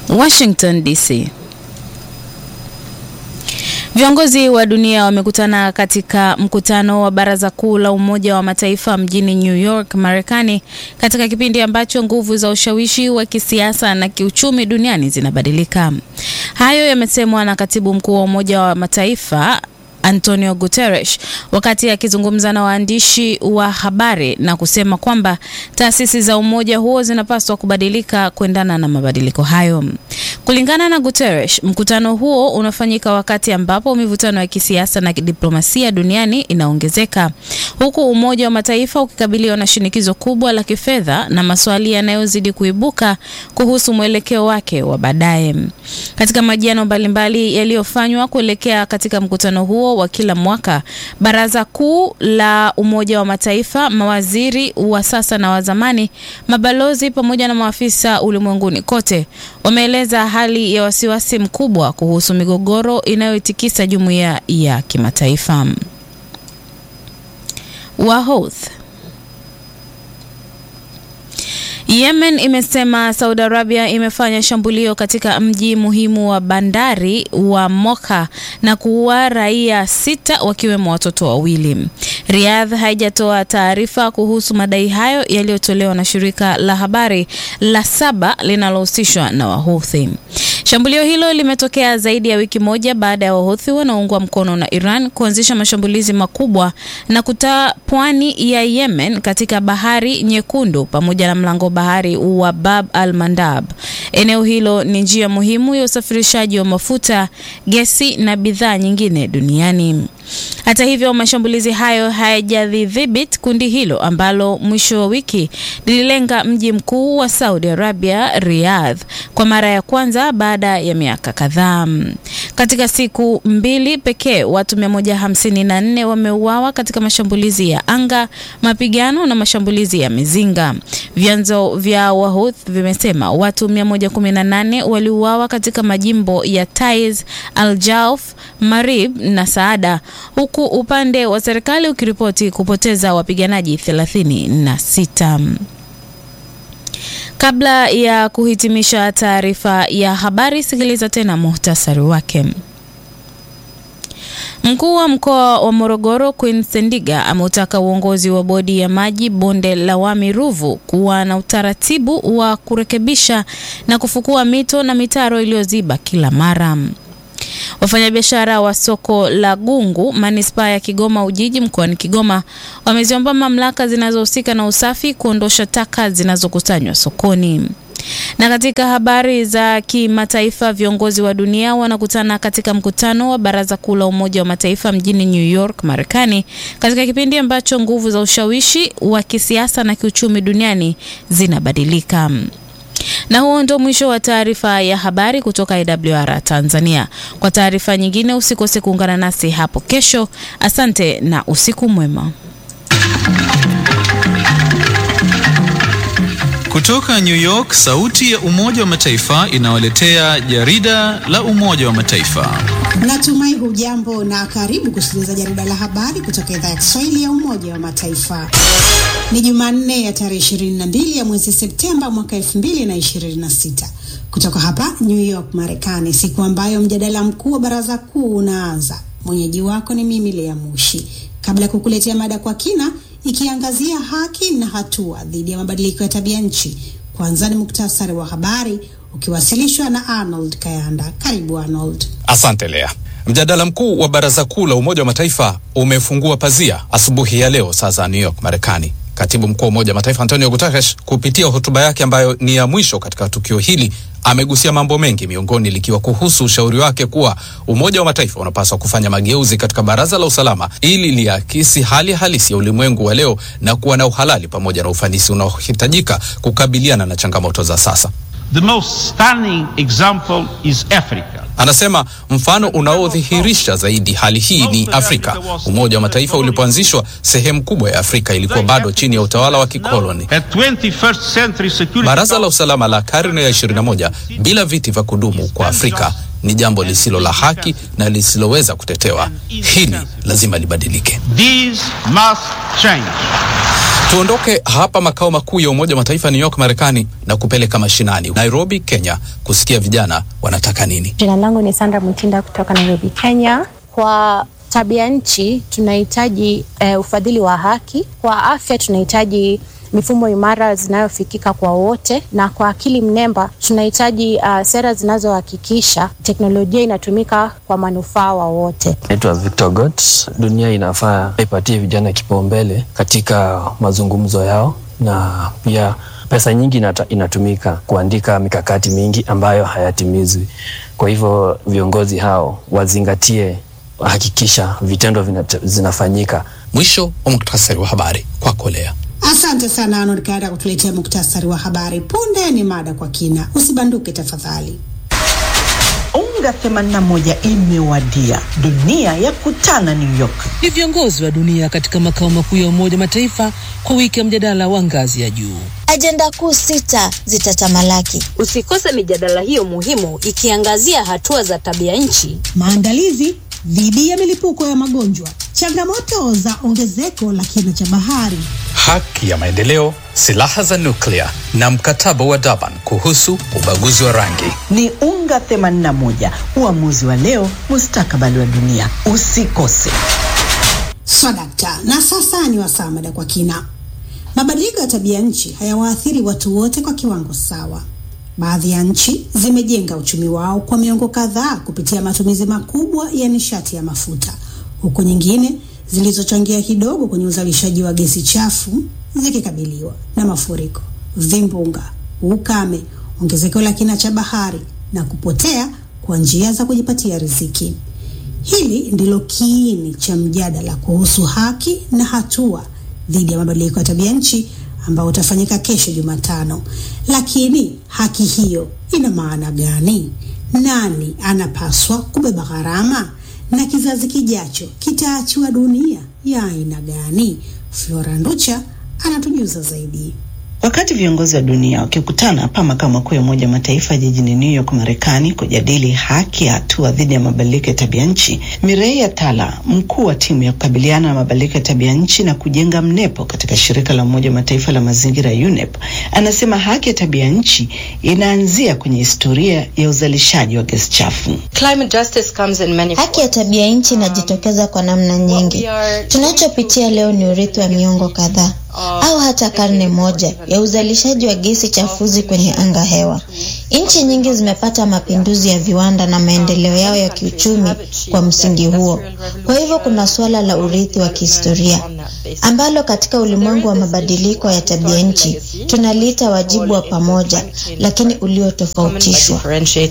Washington DC. Viongozi wa dunia wamekutana katika mkutano wa Baraza Kuu la Umoja wa Mataifa mjini New York, Marekani, katika kipindi ambacho nguvu za ushawishi wa kisiasa na kiuchumi duniani zinabadilika. Hayo yamesemwa na Katibu Mkuu wa Umoja wa Mataifa Antonio Guterres wakati akizungumza na waandishi wa habari na kusema kwamba taasisi za umoja huo zinapaswa kubadilika kuendana na mabadiliko hayo. Kulingana na Guterres, mkutano huo unafanyika wakati ambapo mivutano ya kisiasa na kidiplomasia duniani inaongezeka, huku Umoja wa Mataifa ukikabiliwa na shinikizo kubwa la kifedha na maswali yanayozidi kuibuka kuhusu mwelekeo wake wa baadaye. Katika majiano mbalimbali yaliyofanywa kuelekea katika mkutano huo wa kila mwaka, Baraza Kuu la Umoja wa Mataifa, mawaziri wa sasa na wa zamani, mabalozi pamoja na maafisa ulimwenguni kote wameeleza hali ya wasiwasi mkubwa kuhusu migogoro inayoitikisa jumuiya ya kimataifa. Wahouth Yemen imesema Saudi Arabia imefanya shambulio katika mji muhimu wa bandari wa Moka na kuua raia sita wakiwemo watoto wawili. Riyadh haijatoa taarifa kuhusu madai hayo yaliyotolewa na shirika la habari la Saba linalohusishwa na Wahouthi. Shambulio hilo limetokea zaidi ya wiki moja baada ya Wahouthi wanaoungwa mkono na Iran kuanzisha mashambulizi makubwa na kutaa pwani ya Yemen katika Bahari Nyekundu pamoja na mlango bahari wa Bab al Mandab. Eneo hilo ni njia muhimu ya usafirishaji wa mafuta, gesi na bidhaa nyingine duniani. Hata hivyo, mashambulizi hayo hayajadhibiti kundi hilo ambalo mwisho wa wiki lililenga mji mkuu wa Saudi Arabia, Riyadh, kwa mara ya kwanza baada ya miaka kadhaa. Katika siku mbili pekee, watu 154 wameuawa katika mashambulizi ya anga, mapigano na mashambulizi ya mizinga. Vyanzo vya Wahouth vimesema watu 118 waliuawa katika majimbo ya Taiz, Al-Jauf, Marib na Saada huku upande wa serikali ukiripoti kupoteza wapiganaji 36. Kabla ya kuhitimisha taarifa ya habari, sikiliza tena muhtasari wake. Mkuu wa mkoa wa Morogoro Queen Sendiga ameutaka uongozi wa bodi ya maji bonde la Wami Ruvu kuwa na utaratibu wa kurekebisha na kufukua mito na mitaro iliyoziba kila mara. Wafanyabiashara wa soko la Gungu manispaa ya Kigoma Ujiji mkoani Kigoma wameziomba mamlaka zinazohusika na usafi kuondosha taka zinazokusanywa sokoni. Na katika habari za kimataifa, viongozi wa dunia wanakutana katika mkutano wa Baraza Kuu la Umoja wa Mataifa mjini New York, Marekani, katika kipindi ambacho nguvu za ushawishi wa kisiasa na kiuchumi duniani zinabadilika. Na huo ndio mwisho wa taarifa ya habari kutoka AWR Tanzania. Kwa taarifa nyingine usikose kuungana nasi hapo kesho. Asante na usiku mwema. Kutoka New York, sauti ya Umoja wa Mataifa inawaletea jarida la Umoja wa Mataifa. Natumai hujambo na karibu kusikiliza jarida la habari kutoka idhaa ya Kiswahili ya Umoja wa Mataifa. Ni Jumanne ya tarehe 22 ya mwezi Septemba mwaka 2026 kutoka hapa New York, Marekani, siku ambayo mjadala mkuu wa Baraza Kuu unaanza. Mwenyeji wako ni mimi Lea Mushi. Kabla ya kukuletea mada kwa kina ikiangazia haki na hatua dhidi ya mabadiliko ya tabia nchi, kwanza ni muktasari wa habari ukiwasilishwa na Arnold Kayanda. Karibu Arnold. Asante Lea. Mjadala mkuu wa Baraza Kuu la Umoja wa Mataifa umefungua pazia asubuhi ya leo saa za New York, Marekani. Katibu mkuu wa Umoja wa Mataifa Antonio Guterres, kupitia hotuba yake ambayo ni ya mwisho katika tukio hili, amegusia mambo mengi, miongoni likiwa kuhusu ushauri wake kuwa Umoja wa Mataifa unapaswa kufanya mageuzi katika Baraza la Usalama ili liakisi hali halisi ya ulimwengu wa leo na kuwa na uhalali pamoja na ufanisi unaohitajika kukabiliana na changamoto za sasa. The most stunning example is Africa. Anasema mfano unaodhihirisha zaidi hali hii ni Afrika. Umoja wa Mataifa ulipoanzishwa, sehemu kubwa ya Afrika ilikuwa bado chini ya utawala wa kikoloni. Baraza la Usalama la karne ya 21 bila viti vya kudumu kwa Afrika ni jambo lisilo la haki na lisiloweza kutetewa. Hili lazima libadilike. These must change. Tuondoke hapa makao makuu ya Umoja wa Mataifa New York, Marekani, na kupeleka mashinani Nairobi, Kenya, kusikia vijana wanataka nini. Jina langu ni Sandra Mutinda kutoka Nairobi, Kenya. Kwa tabia nchi tunahitaji uh, ufadhili wa haki. Kwa afya tunahitaji mifumo imara zinayofikika kwa wote, na kwa akili mnemba tunahitaji uh, sera zinazohakikisha teknolojia inatumika kwa manufaa wa wote. Naitwa Victor Got. Dunia inafaa ipatie vijana kipaumbele katika mazungumzo yao, na pia pesa nyingi inata, inatumika kuandika mikakati mingi ambayo hayatimizwi. Kwa hivyo viongozi hao wazingatie, hakikisha vitendo vinat, zinafanyika. Mwisho wa muktasari wa habari kwako Lea. Asante sana Arnold Kayanda kutuletea muktasari wa habari. Punde ni mada kwa kina, usibanduke tafadhali. Unga 81 imewadia, dunia ya kutana New York. Ni viongozi wa dunia katika makao makuu ya Umoja wa Mataifa kwa wiki ya mjadala wa ngazi ya juu. Ajenda kuu sita zitatamalaki. Usikose mijadala hiyo muhimu ikiangazia hatua za tabia nchi, maandalizi dhidi ya milipuko ya magonjwa, changamoto za ongezeko la kina cha bahari, haki ya maendeleo, silaha za nuklia na mkataba wa Durban kuhusu ubaguzi wa rangi. Ni Unga 81, uamuzi wa leo, mustakabali wa dunia. Usikose. Swadakta. Na sasa ni wasaa mada kwa kina. Mabadiliko ya tabia nchi hayawaathiri watu wote kwa kiwango sawa. Baadhi ya nchi zimejenga uchumi wao kwa miongo kadhaa kupitia matumizi makubwa ya nishati ya mafuta, huku nyingine zilizochangia kidogo kwenye uzalishaji wa gesi chafu zikikabiliwa na mafuriko, vimbunga, ukame, ongezeko la kina cha bahari na kupotea kwa njia za kujipatia riziki. Hili ndilo kiini cha mjadala kuhusu haki na hatua dhidi ya mabadiliko ya tabia nchi ambao utafanyika kesho Jumatano. Lakini haki hiyo ina maana gani? Nani anapaswa kubeba gharama? Na kizazi kijacho kitaachiwa dunia ya aina gani? Flora Nducha anatujuza zaidi. Wakati viongozi wa dunia wakikutana hapa makao makuu ya Umoja wa Mataifa jijini New York, Marekani, kujadili haki ya hatua dhidi ya mabadiliko ya tabia nchi, Mirei Atala, mkuu wa timu ya kukabiliana na mabadiliko ya tabia nchi na kujenga mnepo katika shirika la Umoja wa Mataifa la mazingira UNEP, anasema haki ya tabia nchi inaanzia kwenye historia ya uzalishaji wa gesi chafu. Haki ya tabia nchi inajitokeza kwa namna nyingi. Tunachopitia leo ni urithi wa miongo kadhaa au hata karne moja ya uzalishaji wa gesi chafuzi kwenye anga hewa. Nchi nyingi zimepata mapinduzi ya viwanda na maendeleo yao ya kiuchumi kwa msingi huo. Kwa hivyo kuna suala la urithi wa kihistoria ambalo katika ulimwengu wa mabadiliko ya tabia nchi tunaliita wajibu wa pamoja, lakini uliotofautishwa.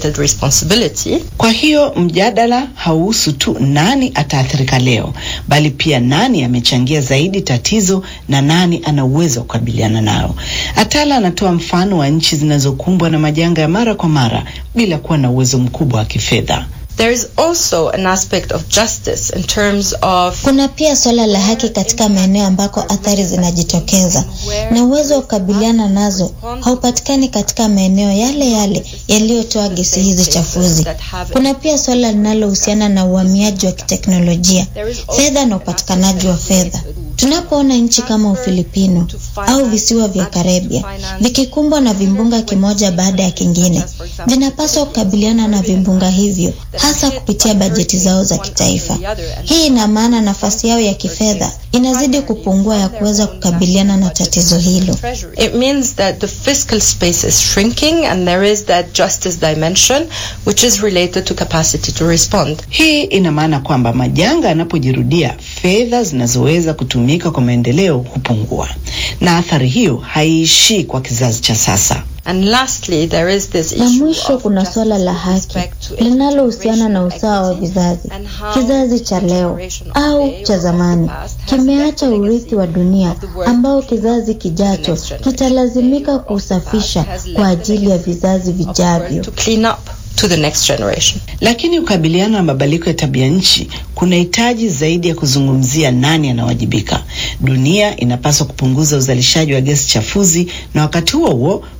Kwa hiyo mjadala hauhusu tu nani ataathirika leo, bali pia nani amechangia zaidi tatizo na nani ana uwezo wa kukabiliana nao. Atala anatoa mfano wa nchi zinazokumbwa na majanga ya mara kwa mara bila kuwa na uwezo mkubwa wa kifedha. There is also an aspect of justice in terms of... Kuna pia swala la haki katika maeneo ambako athari zinajitokeza na uwezo wa kukabiliana nazo haupatikani katika maeneo yale yale yaliyotoa gesi hizi chafuzi. Kuna pia swala linalohusiana na uhamiaji wa kiteknolojia, fedha na upatikanaji wa fedha. Tunapoona nchi kama Ufilipino au visiwa vya Karibia vikikumbwa na vimbunga kimoja baada ya kingine, vinapaswa kukabiliana na vimbunga hivyo hasa kupitia bajeti zao za kitaifa. Hii ina maana nafasi yao ya kifedha inazidi kupungua ya kuweza kukabiliana na tatizo hilo. It means that the fiscal space is shrinking and there is that justice dimension which is related to capacity to respond. Hii ina maana kwamba majanga yanapojirudia, fedha zinazoweza kutumika kwa maendeleo hupungua, na athari hiyo haiishii kwa kizazi cha sasa. And lastly, there is this na mwisho kuna suala la haki linalohusiana na usawa wa vizazi. Kizazi cha leo au cha zamani kimeacha urithi wa dunia ambao kizazi kijacho kitalazimika kuusafisha kwa ajili ya vizazi vijavyo. to clean up to the next generation. Lakini kukabiliana na mabadiliko ya tabia nchi kunahitaji zaidi ya kuzungumzia nani anawajibika. Dunia inapaswa kupunguza uzalishaji wa gesi chafuzi na wakati huo huo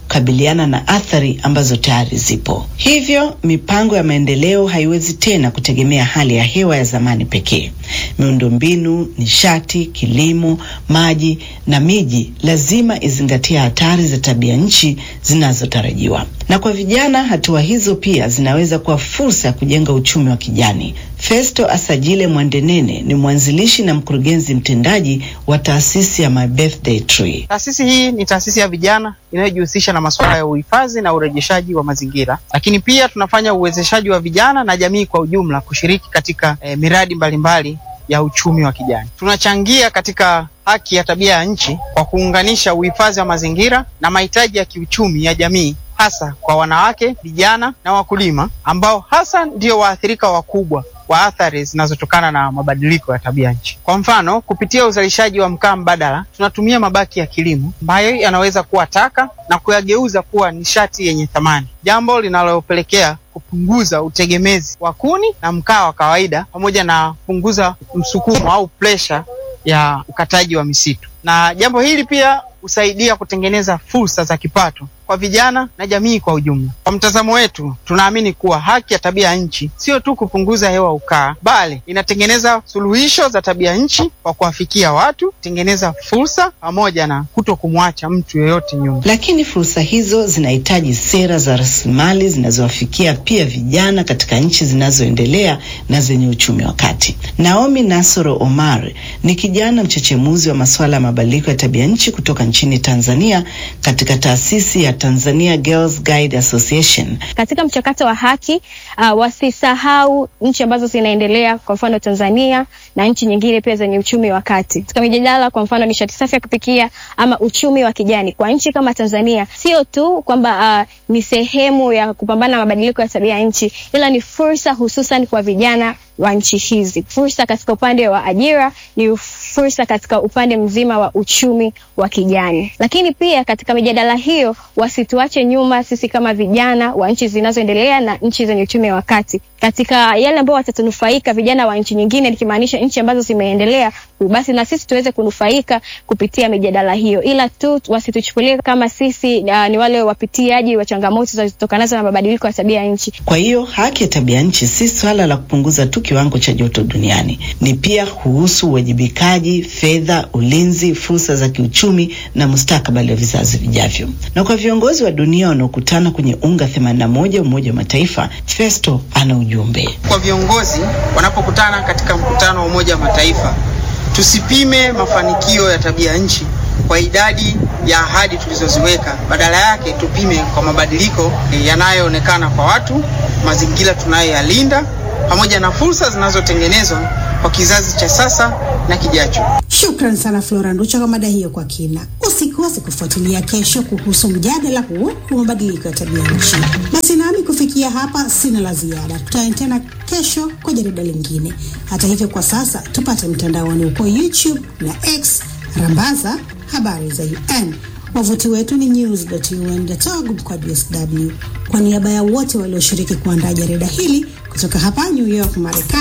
kukabiliana na athari ambazo tayari zipo. Hivyo mipango ya maendeleo haiwezi tena kutegemea hali ya hewa ya zamani pekee. Miundombinu, nishati, kilimo, maji na miji lazima izingatie hatari za tabia nchi zinazotarajiwa. Na kwa vijana, hatua hizo pia zinaweza kuwa fursa ya kujenga uchumi wa kijani. Festo Asajile Mwandenene ni mwanzilishi na mkurugenzi mtendaji wa taasisi ya My Birthday Tree. Taasisi hii ni taasisi ya vijana inayojihusisha na masuala ya uhifadhi na urejeshaji wa mazingira, lakini pia tunafanya uwezeshaji wa vijana na jamii kwa ujumla kushiriki katika eh, miradi mbalimbali mbali ya uchumi wa kijani. Tunachangia katika haki ya tabia ya nchi kwa kuunganisha uhifadhi wa mazingira na mahitaji ya kiuchumi ya jamii hasa kwa wanawake, vijana na wakulima ambao hasa ndio waathirika wakubwa wa athari zinazotokana na mabadiliko ya tabia nchi. Kwa mfano, kupitia uzalishaji wa mkaa mbadala, tunatumia mabaki ya kilimo ambayo yanaweza kuwa taka na kuyageuza kuwa nishati yenye thamani, jambo linalopelekea kupunguza utegemezi wa kuni na mkaa wa kawaida pamoja na kupunguza msukumo au presha ya ukataji wa misitu. Na jambo hili pia husaidia kutengeneza fursa za kipato kwa vijana na jamii kwa ujumla. Kwa mtazamo wetu, tunaamini kuwa haki ya tabia nchi sio tu kupunguza hewa ukaa, bali inatengeneza suluhisho za tabia nchi kwa kuwafikia watu, kutengeneza fursa pamoja na kuto kumwacha mtu yeyote nyuma. Lakini fursa hizo zinahitaji sera za rasilimali zinazowafikia pia vijana katika nchi zinazoendelea na zenye uchumi wa kati. Naomi Nasoro Omar ni kijana mchechemuzi wa masuala ya mabadiliko ya tabia nchi kutoka nchini Tanzania katika taasisi ya Tanzania Girls Guide Association. Katika mchakato wa haki uh, wasisahau nchi ambazo zinaendelea, kwa mfano Tanzania na nchi nyingine pia zenye uchumi wa kati. Katika mijadala, kwa mfano nishati safi ya kupikia ama uchumi wa kijani, kwa nchi kama Tanzania sio tu kwamba uh, ni sehemu ya kupambana na mabadiliko ya tabia ya nchi, ila ni fursa hususan kwa vijana wa nchi hizi. Fursa katika upande wa ajira, ni fursa katika upande mzima wa uchumi wa kijani. Lakini pia katika mijadala hiyo wasituache nyuma sisi kama vijana wa nchi zinazoendelea na nchi zenye uchumi wa kati. Katika yale ambao watatunufaika vijana wa nchi nyingine, nikimaanisha nchi ambazo zimeendelea, basi na sisi tuweze kunufaika kupitia mijadala hiyo, ila tu wasituchukulie kama sisi uh, ni wale wapitiaji wa changamoto zinazotokanazo na mabadiliko ya tabia ya nchi. Kwa hiyo haki ya tabia nchi si swala la kupunguza tu kiwango cha joto duniani, ni pia kuhusu uwajibikaji, fedha, ulinzi, fursa za kiuchumi na mustakabali wa vizazi vijavyo. Na kwa viongozi wa dunia wanaokutana kwenye UNGA 81 Umoja wa Mataifa, Festo ana ujumbe kwa viongozi wanapokutana katika mkutano wa Umoja wa Mataifa. Tusipime mafanikio ya tabia nchi kwa idadi ya ahadi tulizoziweka, badala yake tupime kwa mabadiliko yanayoonekana kwa watu, mazingira tunayoyalinda pamoja na fursa zinazotengenezwa kwa kizazi cha sasa na kijacho. Shukran sana Flora Nducha kwa mada hiyo kwa kina. Usikose kufuatilia kesho kuhusu mjadala huo wa mabadiliko ya tabia nchi. Basi nami kufikia hapa sina la ziada, tutane tena kesho kwa jarida lingine. Hata hivyo, kwa sasa tupate mtandaoni huko YouTube na X, rambaza habari za UN. Wavuti wetu ni news.un.org mkwaju sw. Kwa niaba ya wote walioshiriki kuandaa jarida hili kutoka hapa New York, Marekani.